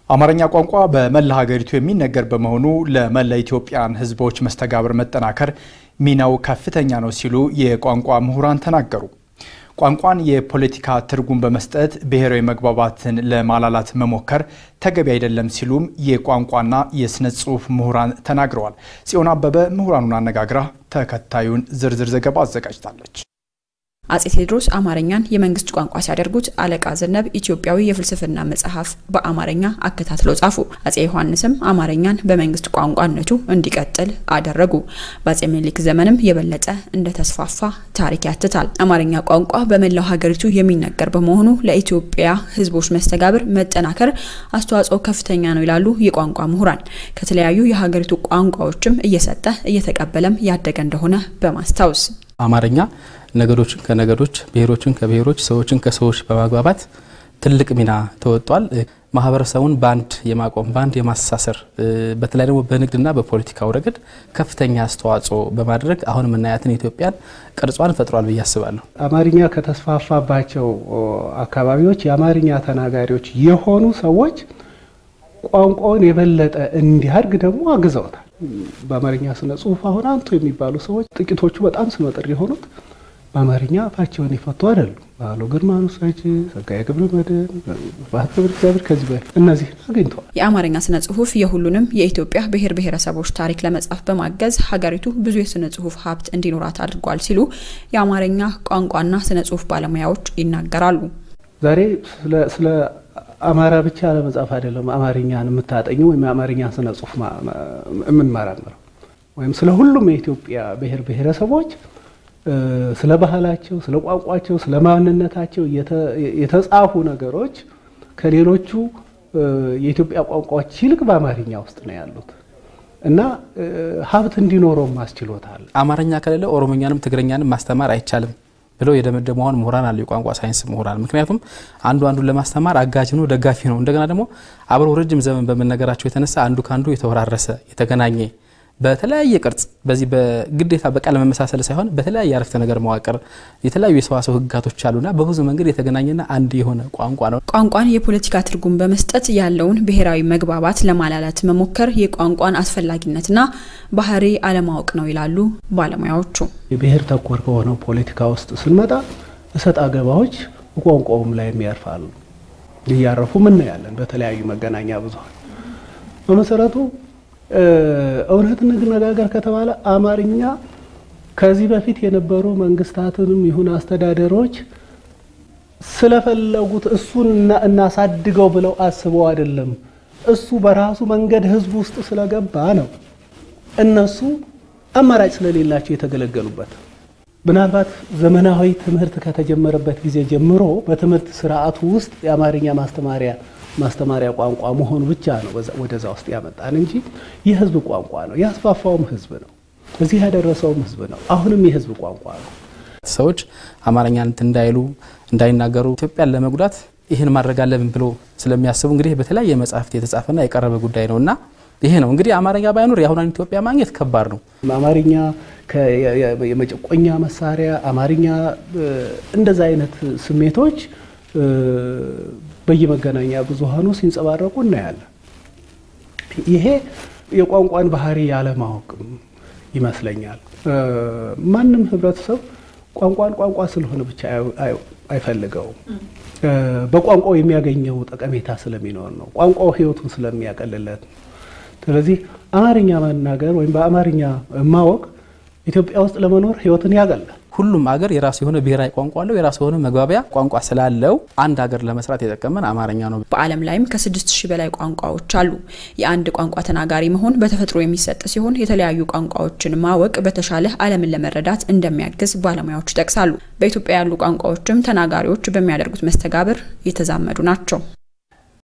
አማርኛ ቋንቋ በመላ ሀገሪቱ የሚነገር በመሆኑ ለመላ ኢትዮጵያን ሕዝቦች መስተጋብር መጠናከር ሚናው ከፍተኛ ነው ሲሉ የቋንቋ ምሁራን ተናገሩ። ቋንቋን የፖለቲካ ትርጉም በመስጠት ብሔራዊ መግባባትን ለማላላት መሞከር ተገቢ አይደለም ሲሉም የቋንቋና የስነ ጽሑፍ ምሁራን ተናግረዋል። ጽዮን አበበ ምሁራኑን አነጋግራ ተከታዩን ዝርዝር ዘገባ አዘጋጅታለች። አጼ ቴዎድሮስ አማርኛን የመንግስት ቋንቋ ሲያደርጉት አለቃ ዘነብ ኢትዮጵያዊ የፍልስፍና መጽሐፍ በአማርኛ አከታትለው ጻፉ። አጼ ዮሐንስም አማርኛን በመንግስት ቋንቋነቱ እንዲቀጥል አደረጉ። በአጼ ምኒልክ ዘመንም የበለጠ እንደተስፋፋ ታሪክ ያትታል። አማርኛ ቋንቋ በመላው ሀገሪቱ የሚነገር በመሆኑ ለኢትዮጵያ ሕዝቦች መስተጋብር መጠናከር አስተዋጽኦ ከፍተኛ ነው ይላሉ የቋንቋ ምሁራን። ከተለያዩ የሀገሪቱ ቋንቋዎችም እየሰጠ እየተቀበለም ያደገ እንደሆነ በማስታወስ አማርኛ ነገዶችን ከነገዶች ብሔሮችን ከብሔሮች ሰዎችን ከሰዎች በማግባባት ትልቅ ሚና ተወጧል። ማህበረሰቡን በአንድ የማቆም በአንድ የማስተሳሰር በተለይ ደግሞ በንግድና በፖለቲካው ረገድ ከፍተኛ አስተዋጽኦ በማድረግ አሁን የምናያትን ኢትዮጵያን ቅርጿን ፈጥሯል ብዬ አስባለሁ። አማርኛ ከተስፋፋባቸው አካባቢዎች የአማርኛ ተናጋሪዎች የሆኑ ሰዎች ቋንቋውን የበለጠ እንዲያድግ ደግሞ አግዘውታል። በአማርኛ ስነ ጽሁፍ አሁን አንቱ የሚባሉ ሰዎች ጥቂቶቹ በጣም ስመጥር የሆኑት በአማርኛ አፋቸውን የፈቱ አይደሉም። ባህሎ ግርማ ኑሳች፣ ጸጋዬ ገብረ መድኅን፣ ስብሐት ገብረ እግዚአብሔር ከዚህ በፊት እነዚህን አግኝተዋል። የአማርኛ ስነ ጽሁፍ የሁሉንም የኢትዮጵያ ብሔር ብሔረሰቦች ታሪክ ለመጻፍ በማገዝ ሀገሪቱ ብዙ የስነ ጽሁፍ ሀብት እንዲኖራት አድርጓል ሲሉ የአማርኛ ቋንቋና ስነ ጽሁፍ ባለሙያዎች ይናገራሉ። ዛሬ ስለ አማራ ብቻ ለመጻፍ አይደለም አማርኛን የምታጠኙ ወይም የአማርኛ ስነ ጽሁፍ የምንመራምረው ወይም ስለ ሁሉም የኢትዮጵያ ብሔር ብሔረሰቦች ስለ ባህላቸው፣ ስለ ቋንቋቸው፣ ስለ ማንነታቸው የተጻፉ ነገሮች ከሌሎቹ የኢትዮጵያ ቋንቋዎች ይልቅ በአማርኛ ውስጥ ነው ያሉት እና ሀብት እንዲኖረው ማስችሎታል። አማርኛ ከሌለ ኦሮሞኛንም ትግረኛንም ማስተማር አይቻልም ብለው የደመደሙ አሁን ምሁራን አሉ፣ የቋንቋ ሳይንስ ምሁራን። ምክንያቱም አንዱ አንዱን ለማስተማር አጋዥ ነው፣ ደጋፊ ነው። እንደገና ደግሞ አብረው ረጅም ዘመን በመነገራቸው የተነሳ አንዱ ከአንዱ የተወራረሰ የተገናኘ በተለያየ ቅርጽ በዚህ በግዴታ በቃል መመሳሰል ሳይሆን በተለያየ አረፍተ ነገር መዋቅር የተለያዩ የሰዋሰው ሕግጋቶች አሉና በብዙ መንገድ የተገናኘና አንድ የሆነ ቋንቋ ነው። ቋንቋን የፖለቲካ ትርጉም በመስጠት ያለውን ብሔራዊ መግባባት ለማላላት መሞከር የቋንቋን አስፈላጊነትና ባህሪ አለማወቅ ነው ይላሉ ባለሙያዎቹ። የብሔር ተኮር ከሆነው ፖለቲካ ውስጥ ስንመጣ እሰጥ አገባዎች ቋንቋውም ላይ ያርፋሉ። እያረፉ ምናያለን በተለያዩ መገናኛ ብዙኃን በመሰረቱ እውነት እንነጋገር ከተባለ አማርኛ ከዚህ በፊት የነበሩ መንግስታትንም ይሁን አስተዳደሮች ስለፈለጉት እሱን እናሳድገው ብለው አስበው አይደለም። እሱ በራሱ መንገድ ህዝብ ውስጥ ስለገባ ነው እነሱ አማራጭ ስለሌላቸው የተገለገሉበት። ምናልባት ዘመናዊ ትምህርት ከተጀመረበት ጊዜ ጀምሮ በትምህርት ስርዓቱ ውስጥ የአማርኛ ማስተማሪያ ማስተማሪያ ቋንቋ መሆኑ ብቻ ነው ወደዛ ውስጥ ያመጣን እንጂ የህዝብ ቋንቋ ነው። ያስፋፋውም ህዝብ ነው። እዚህ ያደረሰውም ህዝብ ነው። አሁንም የህዝብ ቋንቋ ነው። ሰዎች አማርኛን እንዳይሉ እንዳይናገሩ ኢትዮጵያን ለመጉዳት ይህን ማድረግ አለብን ብሎ ስለሚያስቡ እንግዲህ በተለያየ መጽሐፍት የተጻፈና የቀረበ ጉዳይ ነው እና ይሄ ነው እንግዲህ አማርኛ ባይኖር የአሁኗን ኢትዮጵያ ማግኘት ከባድ ነው። አማርኛ የመጨቆኛ መሳሪያ፣ አማርኛ እንደዛ አይነት ስሜቶች በየመገናኛ ብዙሃኑ ሲንጸባረቁ እናያለን። ይሄ የቋንቋን ባህሪ ያለማወቅም ይመስለኛል። ማንም ህብረተሰብ ቋንቋን ቋንቋ ስለሆነ ብቻ አይፈልገውም። በቋንቋው የሚያገኘው ጠቀሜታ ስለሚኖር ነው። ቋንቋው ህይወቱን ስለሚያቀልለት ነው። ስለዚህ አማርኛ መናገር ወይም በአማርኛ ማወቅ ኢትዮጵያ ውስጥ ለመኖር ህይወትን ያቀላል። ሁሉም አገር የራሱ የሆነ ብሔራዊ ቋንቋ አለው። የራሱ የሆነ መግባቢያ ቋንቋ ስላለው አንድ ሀገር ለመስራት የጠቀመን አማርኛ ነው። በዓለም ላይም ከስድስት ሺህ በላይ ቋንቋዎች አሉ። የአንድ ቋንቋ ተናጋሪ መሆን በተፈጥሮ የሚሰጥ ሲሆን የተለያዩ ቋንቋዎችን ማወቅ በተሻለ ዓለምን ለመረዳት እንደሚያግዝ ባለሙያዎች ይጠቅሳሉ። በኢትዮጵያ ያሉ ቋንቋዎችም ተናጋሪዎች በሚያደርጉት መስተጋብር የተዛመዱ ናቸው።